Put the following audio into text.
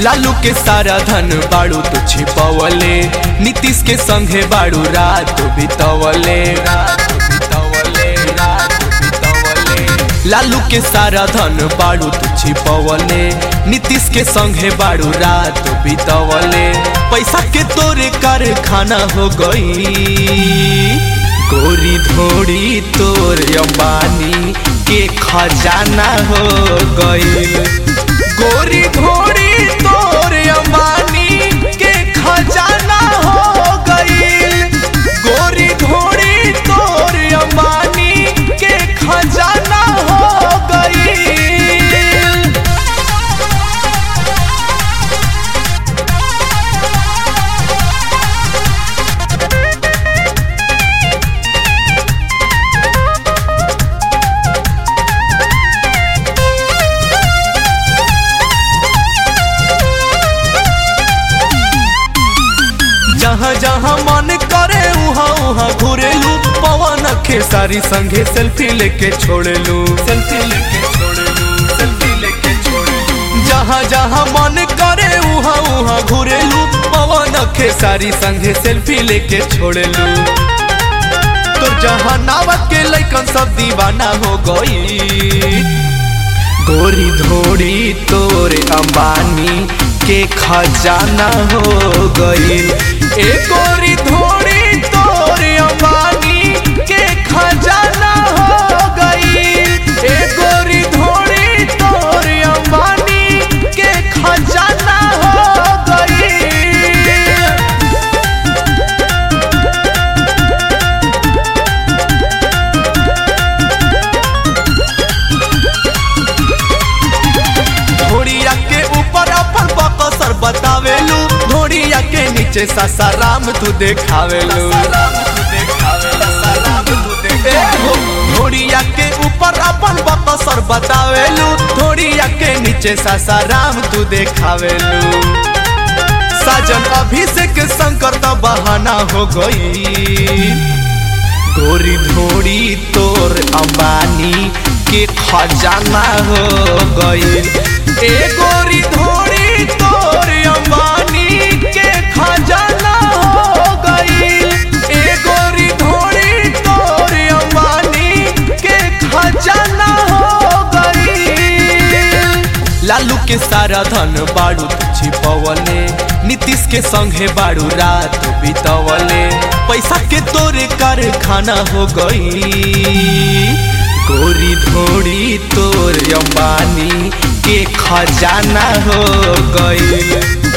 लालू के सारा धन बाड़ू तो छिपवले नीतीश के संगे बाड़ू रात बितवले रात बितवले रात बितवले लालू के सारा धन बाड़ू तो छिपवले नीतीश के संगे बाड़ू रात बितवले पैसा के तोरे कारखाना हो गई गोरी धोड़ी तोर अंबानी के खजाना हो गई गोरी धोड़ी तोर अंबानी के खजाना हो गई गोरी धोड़ी तोर अंबानी के खजाना हो गई जहाँ जहाँ मन करे उहाँ उहाँ घुरेलू पवन खेसारी संगे सेल्फी लेके छोड़ेलू सेल्फी लेके छोड़ेलू सेल्फी लेके छोड़ेलू जहाँ जहाँ मन करे उहाँ उहाँ घुरेलू पवन खेसारी संगे सेल्फी लेके छोड़ेलू तो जहाँ नावक के लैकन सब दीवाना हो गई गोरी धोड़ी तोरे अंबानी के खजाना हो गई ए गोरी धोड़ी तोरे अंबानी के खजाना हो गई ए गोरी धोड़ी तोरे अंबानी के खजाना हो गई धोड़िया के ऊपर अपन बकसर बतावेलू धोड़िया के नीचे सासाराम तू देखावेलू ए हो, धोड़िया के ऊपर अपन बकसर बतावेलू धोड़िया के नीचे सासाराम तू देखावेलू साजन अभिषेक शंकर तो बहाना हो गई गोरी धोड़ी तोर अंबानी के खजाना हो गई ए गोरी धोड़ी तोर अंबानी के खजाना हो गई ए गोरी धोड़ी तोर अंबानी के खजाना हो गई लालू के सारा धन बाड़ू तो छिपवले नीतीश के संगे बाड़ू रात बितवले पैसा के तोरे कारखाना हो गई गोरी धोड़ी तोर अंबानी के खजाना हो गई